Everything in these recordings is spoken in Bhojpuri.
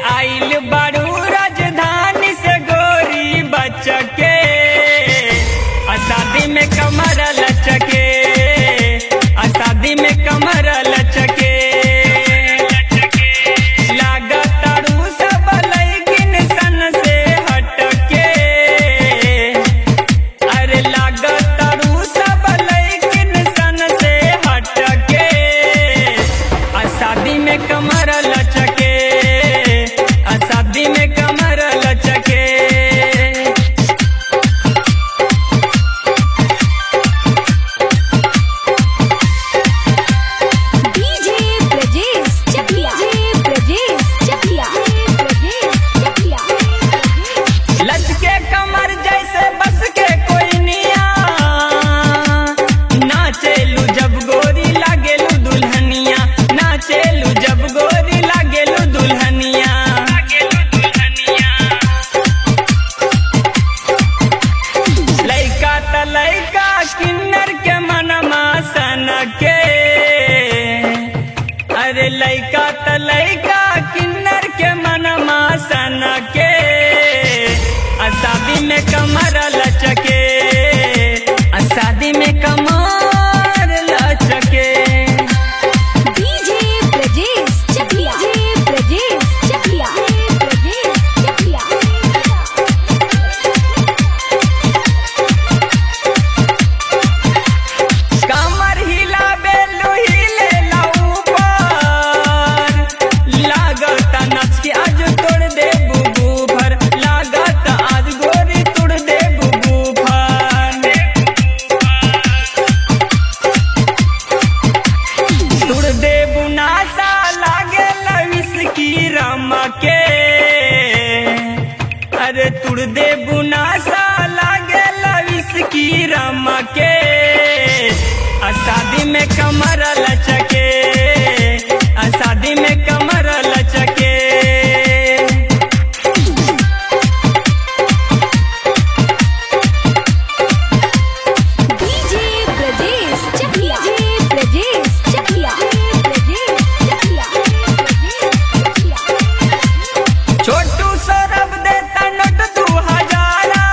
आइल बारू राजधानी से गोरी बचके आ शादी में कमर लचके आ शादी में कमर लचके लागतारू सब लैकिन सन से हटके अरे लागतारू सब लैकिन सन से हटके आ शादी में कमर लचके आ शादी में कमर लचके डीजे ब्रजेश चकिया डीजे ब्रजेश चकिया ब्रजेश चकिया लचके कमर जैसे बस के कोई निया नाचेलू जब गोरी लागेलू दुल्हनिया नाचेलू जब गोरी लागेलू दुल्हनिया लैका त लैका किन्नर के मनमा सन के अरे लैका त लैका किन्नर के मनमा सन के आ शादी में कमर लचके आ शादी में कमर लचके डीजे ब्रजेश चकिया डीजे ब्रजेश चकिया ब्रजेश चकिया कमर हिला बेलू हिले ऊपर लागत नच के आज तोड़ दे बुबू भर लागत आज गोरी तोड़ दे बुबू भर तोड़ दे बुनासा लागे लविस की रमके अरे तुड़ दे बुनासा लागे लविस की रमके आ शादी में कमर लचके आ शादी में कमर लचके डीजे ब्रजेश चकिया डीजे ब्रजेश चकिया ब्रजेश चकिया ब्रजेश चकिया छोटू सौरभ देता नोट दू हजारा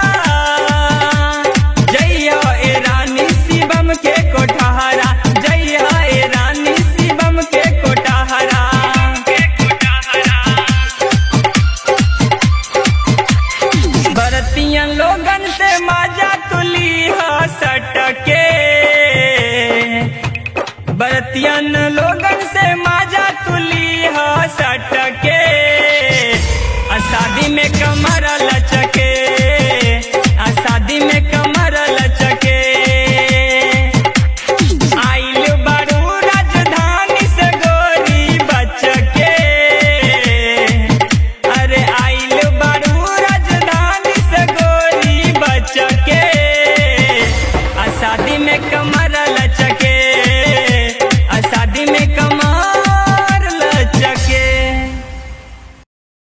जइया ए रानी शिवम के कोठारा जइया ए रानी शिवम के कोठारा बरतियन लोगन से माजा तुली सटके बरतियन लोगन से माजा तुली सटके आ शादी में कमर लचके